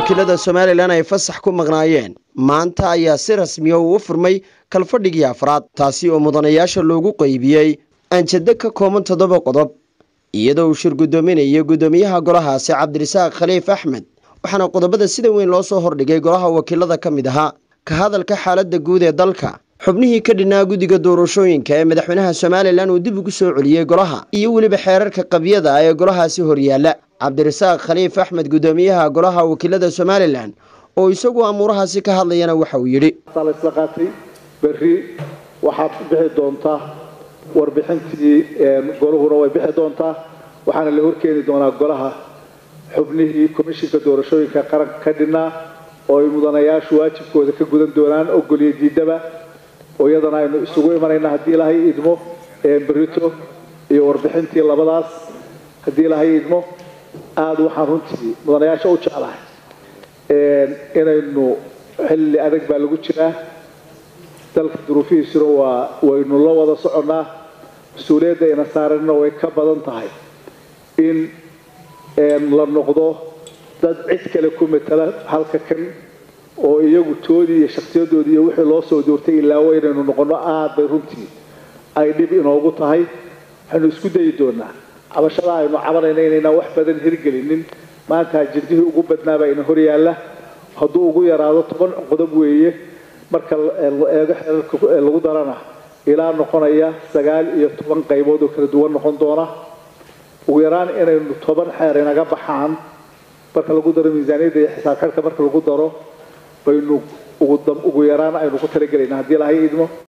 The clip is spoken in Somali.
wakiilada somalilan ay fasax ku maqnaayeen maanta ayaa si rasmiya uu u furmay kalfadhigii afraad taasi oo mudanayaasha loogu qeybiyey anjado ka kooban toddoba qodob iyadoo uu shir guddoominayay guddoomiyaha golahaasi cabdirasaaq khaliif axmed waxaana qodobada sida weyn loo soo hordhigay golaha wakiilada ka mid ahaa ka hadalka xaaladda guud ee dalka xubnihii ka dhinaa guddiga doorashooyinka ee madaxweynaha somalilan uu dib ugu soo celiyey golaha iyo weliba xeerarka qabyada ee golahaasi horyaala cabdirasaaq khaliif axmed guddoomiyaha golaha wakiilada somalilan oo isagu amuurahaasi ka hadlayana waxa uu yidhi laysla qaatay berri waxaad bixi doontaa warbixintii goluhuna way bixi doontaa waxaana la horkeeni doonaa golaha xubnihii komishinka doorashooyinka qaranka ka dhinaa oo ay mudanayaashu waajibkooda ka gudan doonaan ogoliyo diidaba oo iyadana aynu isugu imanayna haddii ilaahay idmo berito iyo warbixintii labadaas haddii ilaahay idmo aada waxaan runtii mudanayaasha u jeclahay inaynu xilli adag baa lagu jiraa dalka duruufihiisuna waa waynu la wada soconnaa mas-uuliyadda ayna saaranna way ka badan tahay in la noqdo dad cid kale ku matala halka kan oo iyagu toodii iyo shakhsiyadoodii iyo wixii loo soo doortay ilaawo inaynu noqonno aada bay runtii ay dhib inoogu tahay waxaynu isku dayi doonaa cabashada aynu cabanayna inaynaan wax badan hirgelinin maanta ajindihii ugu badnaaba ina hor yaalla hadduu ugu yaraado toban qodob weeye marka la eego xeerarka lagu darana ilaa noqonaya sagaal iyo toban qaybood oo kala duwan noqon doona ugu yaraan inaynu toban xeer inaga baxaan marka lagu daro miisaaniyadda iyo xisaab xidhka marka lagu daro baynu ugu yaraan aynu ku talagelayna haddii lahay idmo